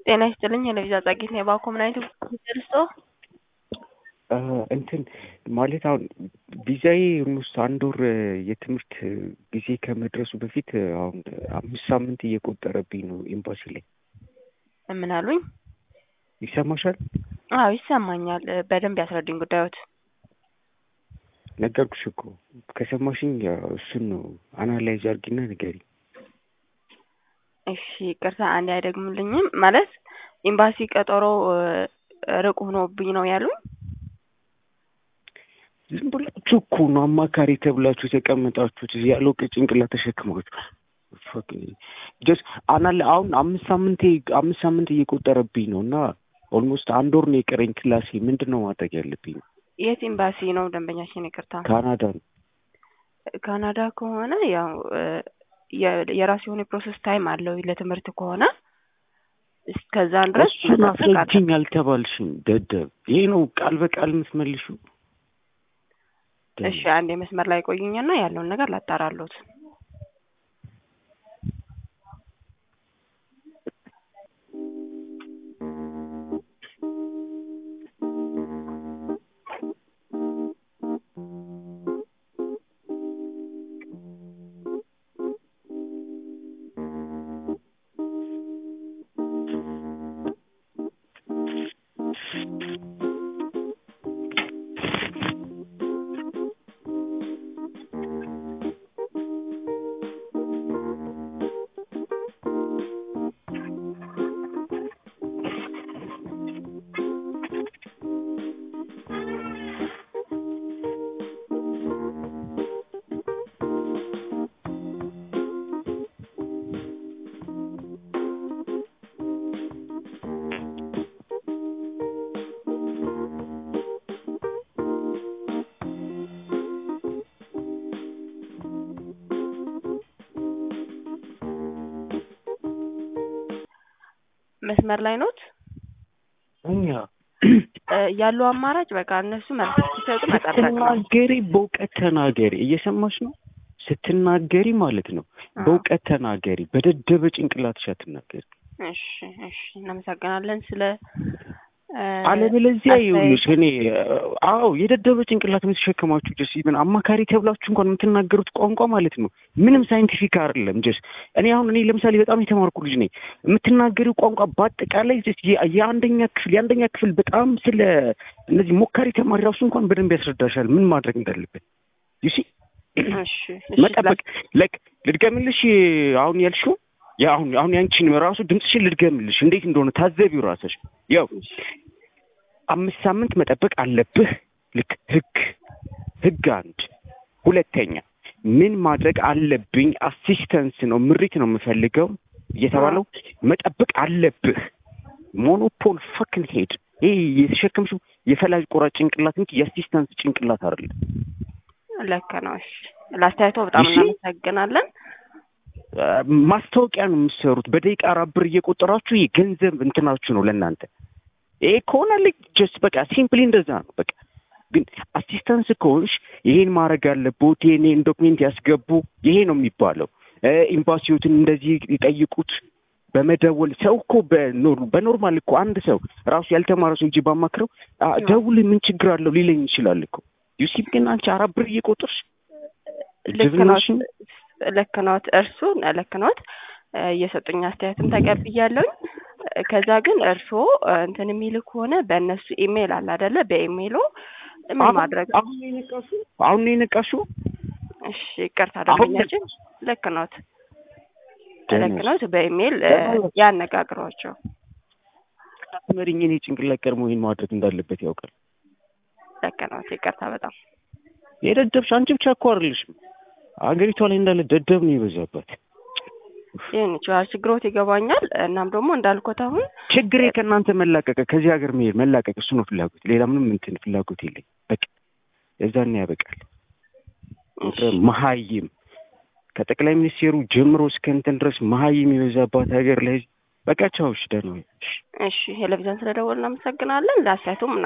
ጤና ይስጥልኝ የለቪዛ ጻጌት ነው የባኮ ምን አይነት ደርሶ እንትን ማለት አሁን ቪዛዬ ውስጥ አንድ ወር የትምህርት ጊዜ ከመድረሱ በፊት አሁን አምስት ሳምንት እየቆጠረብኝ ነው ኤምባሲ ላይ። ምን አሉኝ? ይሰማሻል? አዎ ይሰማኛል። በደንብ ያስረዱኝ ጉዳዮት። ነገርኩሽ እኮ ከሰማሽኝ እሱን ነው አናላይዝ አድርጊና ንገሪ። እሺ ቅርታ አንድ አይደግሙልኝም ማለት ኤምባሲ ቀጠሮ ርቅ ሆኖብኝ ነው ያሉኝ። ዝም ብላችሁ እኮ ነው አማካሪ ተብላችሁ የተቀመጣችሁት ያለው ጭንቅላት ተሸክማችሁ ጀስ አናለ አሁን አምስት ሳምንቴ አምስት ሳምንት እየቆጠረብኝ ነው እና ኦልሞስት አንድ ወር ነው የቀረኝ ክላሴ። ምንድን ነው ማድረግ ያለብኝ? የት ኤምባሲ ነው ደንበኛችን? ይቅርታ ካናዳ ነው። ካናዳ ከሆነ ያው የራሱ የሆነ የፕሮሰስ ታይም አለው ለትምህርት ከሆነ እስከዛን ድረስ እሱን አስረጅኝ አልተባልሽም ደደብ። ይሄ ነው ቃል በቃል የምትመልሹ። እሺ አንድ የመስመር ላይ ቆዩኝና ያለውን ነገር ላጣራሉት። መስመር ላይ ኖት? እኛ ያለው አማራጭ በቃ እነሱ መልስ ሲሰጡ መጠበቅ ነው። ስትናገሪ በእውቀት ተናገሪ። እየሰማሽ ነው? ስትናገሪ ማለት ነው በእውቀት ተናገሪ። በደደበ ጭንቅላትሽ አትናገሪ። እሺ፣ እሺ፣ እናመሰግናለን ስለ አለበለዚያ ይኸውልሽ እኔ አዎ የደደበ ጭንቅላት የምትሸከማችሁ ጀስ ኢቨን አማካሪ ተብላችሁ እንኳን የምትናገሩት ቋንቋ ማለት ነው ምንም ሳይንቲፊክ አይደለም። ጀስ እኔ አሁን እኔ ለምሳሌ በጣም የተማርኩ ልጅ ነኝ። የምትናገሪው ቋንቋ በአጠቃላይ ጀስ የአንደኛ ክፍል የአንደኛ ክፍል በጣም ስለ እነዚህ ሞካሪ ተማሪ ራሱ እንኳን በደንብ ያስረዳሻል ምን ማድረግ እንዳለበት ዩሲ መጠበቅ ለቅ ልድገምልሽ አሁን ያልሽው አሁን አሁን ያንቺን ራሱ ድምፅሽን ልድገምልሽ እንዴት እንደሆነ ታዘቢው ራስሽ ያው አምስት ሳምንት መጠበቅ አለብህ። ልክ ህግ ህግ አንድ ሁለተኛ ምን ማድረግ አለብኝ? አሲስተንስ ነው ምሪት ነው የምፈልገው እየተባለው መጠበቅ አለብህ። ሞኖፖል ፈክን ሄድ ይህ የተሸከምሽው የፈላጅ ቆራጭ ጭንቅላት እንጂ የአሲስተንስ ጭንቅላት አይደለም። ልክ ነው። እሺ ለአስተያየቶ በጣም እናመሰግናለን። ማስታወቂያ ነው የምትሰሩት። በደቂቃ አራት ብር እየቆጠራችሁ የገንዘብ እንትናችሁ ነው ለእናንተ። ይሄ ከሆነ ልክ ጀስት በቃ ሲምፕሊ እንደዛ ነው በቃ። ግን አሲስታንስ ከሆንሽ ይሄን ማድረግ አለቦት፣ ይሄን ዶክሜንት ያስገቡ፣ ይሄ ነው የሚባለው። ኤምባሲዎትን እንደዚህ ይጠይቁት በመደወል ሰው እኮ በኖርማል እኮ አንድ ሰው ራሱ ያልተማረ ሰው እንጂ ባማክረው ደውል ምን ችግር አለው ሊለኝ ይችላል እኮ ዩሲብ። ግን አንቺ አራት ብር እየቆጠርሽ ልክ ነዎት፣ እርሱን ልክ ነዎት። እየሰጡኝ አስተያየትም ተቀብያለሁኝ። ከዛ ግን እርስዎ እንትን የሚል ከሆነ በእነሱ ኢሜይል አለ አይደለ? በኢሜይሉ ምን ማድረግ አሁን የነቃሹ አሁን የነቃሹ እሺ፣ ይቅርታ ደንበኛችን፣ ልክ ነዎት፣ ልክ ነዎት። በኢሜይል ያነጋግሯቸው። መሪኝ እኔ ጭንቅላት ቀድሞ ይህን ማድረግ እንዳለበት ያውቃል። ልክ ነዎት። ይቅርታ በጣም የደደብሽ አንቺ ብቻ እኮ አይደለሽም። አገሪቷ ላይ እንዳለ ደደብ ነው የበዛባት። ይህን ይችላል ችግሮት ይገባኛል። እናም ደግሞ እንዳልኮት አሁን ችግሬ ከእናንተ መላቀቅ ከዚህ ሀገር መሄድ መላቀቅ፣ እሱ ነው ፍላጎት። ሌላ ምንም እንትን ፍላጎት የለኝ። በቃ የዛኔ ያበቃል። መሀይም ከጠቅላይ ሚኒስቴሩ ጀምሮ እስከ እንትን ድረስ መሀይም የበዛባት ሀገር ላይ በቃ ቻውሽ ደህና እሺ ቴሌቪዥን ስለደወል እናመሰግናለን። ለአስተያየቱም